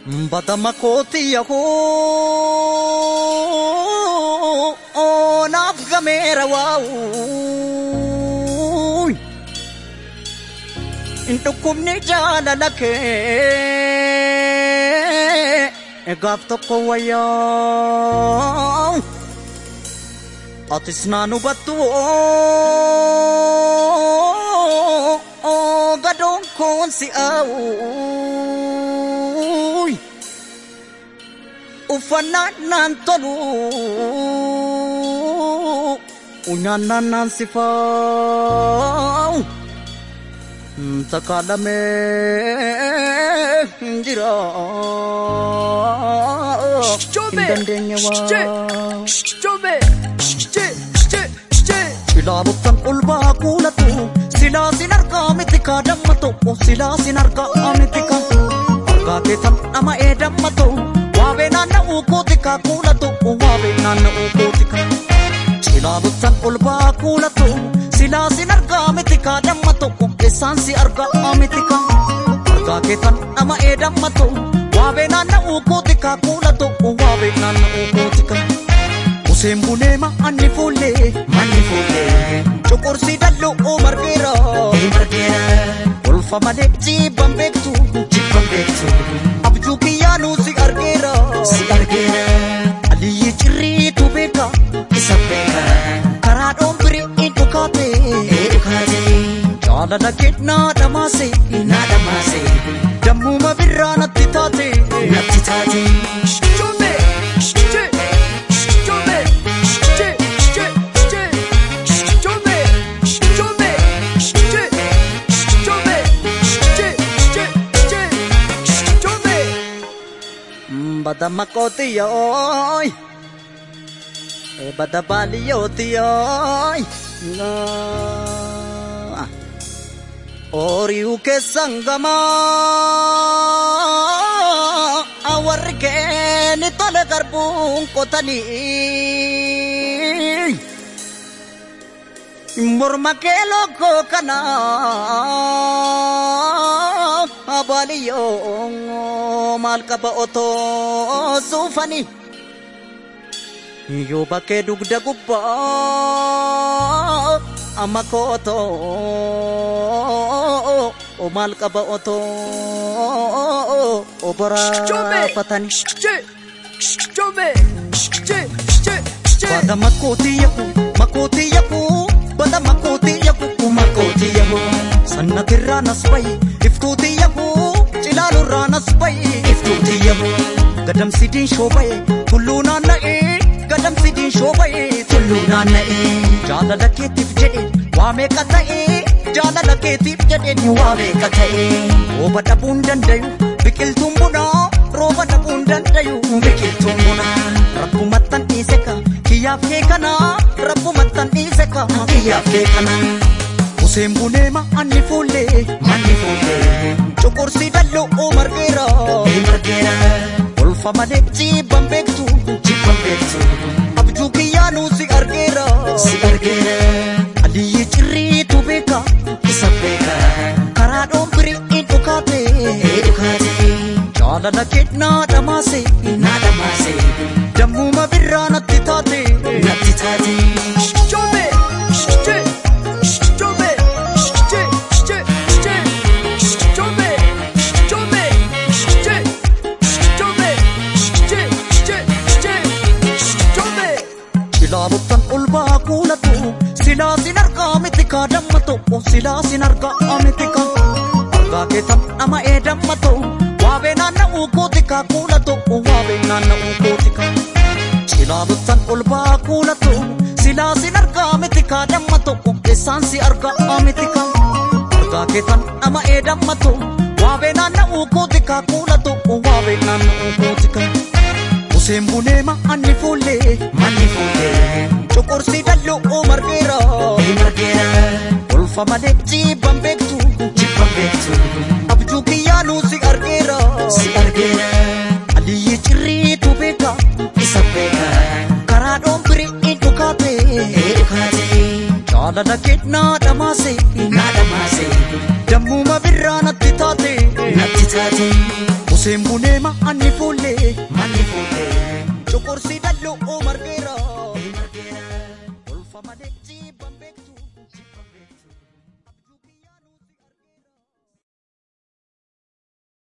Batama kooti yahoo naaf gameera waa'uu hin dhukkubni jaalala kee gaaf tokko wayyaa atis naan hubattu gadoon koon si aawuu uffannaan naan tolu nyaannaan naan si faa'u takaalamee jira hin dandeenye waa. Ilaaluttan ulbaa kuulatu silaa sin argaa miti kaa damma tokko silaa sin argaa miti kaa argaa keetan nama ee damma ta'u waabee naanna'uu kooti kaa kuulatu waabee naanna'uu kooti kaa ilaaluttan ulbaa kuulatu silaa sin argaa miti kaa damma tokko eessaan si argaa miti kaa argaa keetan nama ee damma ta'u waabee naanna'uu kooti kaa kuulatu waabee naanna'uu kooti kaa. Museen bunee ma'anni fuullee manni fuullee cuqursi dalloo margeera olfa malee jibban beektu jibban beektu abjuu kiyyaanuu si argeera si argeera aliyyi cirriitu beeka isa beeka karaa dhoombirii dhukaate dhukaate jaalala kennaa dhamaase naa dhamaase dammuma birraa natti taate natti taate. bada makoti yoy e bada bali yoti yoy na oriu ke sangama awarri ke ni tole garbun kotani morma ke loko kana abaliyo maal qaba otoo suufani yoo bakkee dugda gubbaa amma kootoo maal qaba otoo oboraafatani bada makkootii yaku makkootii yaku bada makkootii yaku makkootii yaku sannatirraa nas bayi iftuutii yaku cilaalurraa nas bayi iftuutii yaku gadamsidiin shoobaye tulluu naanna'ee gadamsidiin shoobaye tulluu naanna'ee jaalala keetiif jedhe waa meeqa ta'ee jaalala keetiif jedhe waa meeqa ta'ee rooba dhabuun dandayu biqiltuun bunaa rooba dhabuun dandayu biqiltuun bunaa rabbumattan dhiise ka kiyyaaf kee kana rabbumattan dhiise ka kiyyaaf kee kana. Museen bunee ma'anni fuullee manni fuullee cuqursi dalloo margeera margeera olfa malee jibban beektu jibban beektu abjuu kiyyaanuu si argeera si argeera aliyyi cirriitu beeka isa beeka karaa dhoombirii dhukaate dhukaate jaalala kennaa dhamaase naa dhamaase dammuma birraa natti taate natti taate. ilaaluttan ulbaa kuulatu silaa sin argaa miti kaa damma tokko silaa sin argaa miti kaa argaa keetan nama ee damma ta'u waabee naanna'uu kooti kaa kuula tokko waabee naanna'uu kooti kaa ilaaluttan ulbaa kuulatu silaa sin argaa miti kaa damma tokko eessaan si argaa miti kaa argaa keetan nama ee damma ta'u waabee naanna'uu kooti kaa kuula tokko waabee naanna'uu kooti kaa. Museen bunee ma'anni fuullee manni fuullee cuqursi dalloo margeera margeera olfa malee jibban beektu jibban beektu abjuu kiyyaanuu si argeera si argeera aliyyi cirriitu beeka isa beeka karaa dhoombirii dhukaate dhukaate jaalala kennaa dhamaase naa dhamaase dammuma birraa natti taate natti taate. Koseen bunee ma'anni fuullee manni fuullee. Coqorsi dalloo